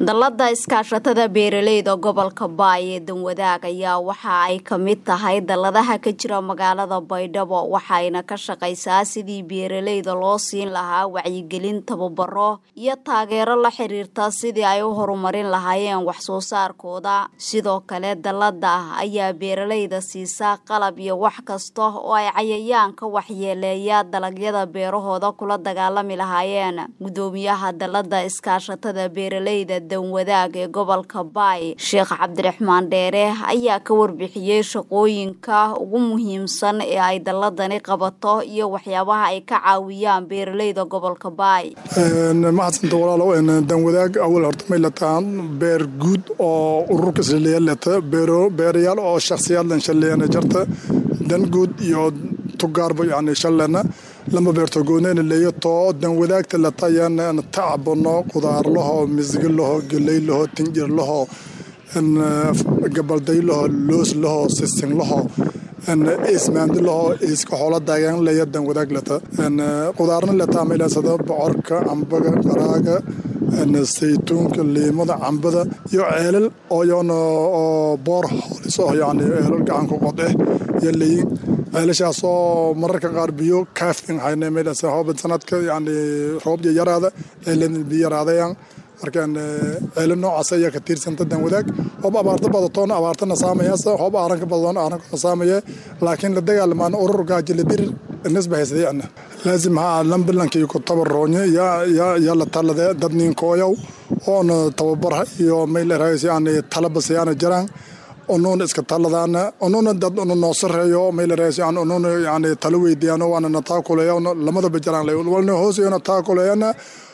dallada iskaashatada beeraleyda gobolka baay ee danwadaag ayaa waxa ay ka mid tahay dalladaha ka jira magaalada baydhabo waxayna ka shaqaysaa sidii beeraleyda loo siin lahaa wacyigelin tababaro iyo taageero la xiriirta sidii ay u horumarin lahaayeen wax soo saarkooda sidoo kale dallada ayaa beeraleyda siisaa qalab iyo wax kasta oo ay cayayaanka waxyeeleeya dalagyada beerahooda kula dagaalami lahaayeen gudoomiyaha dallada iskaashatada beeraleyda danwadaag ee gobolka baay sheekh cabdiraxmaan dheere ayaa ka warbixiyey shaqooyinka ugu muhiimsan ee ay dalladani qabato iyo waxyaabaha ay ka caawiyaan beeraleyda gobolka baay mahadsanta walaalow danwadaag awal horta may lataan beer guud oo ururka shaleeyaleta beerayaal oo shakhsiyaadlan shaleeyana jarta dan guud iyo tugaarba yani shalena lama beerto gooneyna leeyo too dan wadaagta latayan tacbano qudaarlaho misgilaho geleylaho tinjirlaho gabaldaylaho looslaho sisinlaho ismaandilaho iska xoola daagaan leeya dan wadaag lata qudaarna lataa maylasada bocorka cambaga qaraaga saytuunka liimada cambada iyo ceelal ooyona oo boor holiso yani ceelal gacanka qodeh iyo leeyin ceelashaasoo mararka qaar biyo kaafin hayne meelasa hooban sanadka yani roobya yaraada ceelan biyo yaraadayan markaan ceelo noocaas ayaa ka tiirsanta dan wadaag hoob abaarta badatoona abaartana saamayaasa hoob aaranka badatoona aaranka saamaya laakiin la dagaalamaana urur gaaji la dirir nisba haysayana laazim haa lambilankiyo ku tabaroonye yaa la talade dad ninkooyow oona tababarha iyo maylerhays yani talabasayana jiraan onuuna iska taladaana onuuna dad unu noo sareeyo maylerhays yani onuuna yani talo weydiyaano waana na taakuleeya lamadaba jiraan walna hoosayona taakuleeyana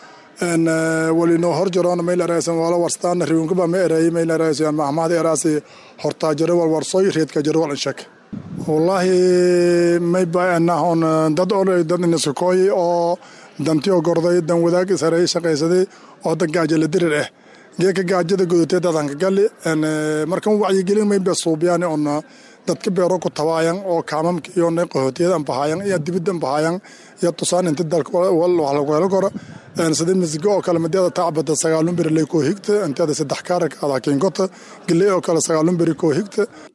walinoo hor jaroona maylerhays wala warstaana riwinkaba ma ereeyay maylerhays mahmahda eraasi hortaajare wal warsoy reedka jare wal inshak wallaahi may baanahon dad o dad inaskakooyi oo dantiyo gorday dan wadaag ishareey shaqaysaday oo dan gaajala dirir ah geeka gaajada gudutee dadanka gali markan wacyigelin mayba suubyaan on dadka beero ku tabaayan oo kaamamka iyo qahootiyada ambahaayan iyo dibidda ambahaayan iyo tusaan inta dalka waxlaguhelo koro sida misigo oo kale madeeda tacbada sagaalun beri lay koo higta inteeda saddex kaaraka ada kinkota geley oo kale sagaalun beri koo higta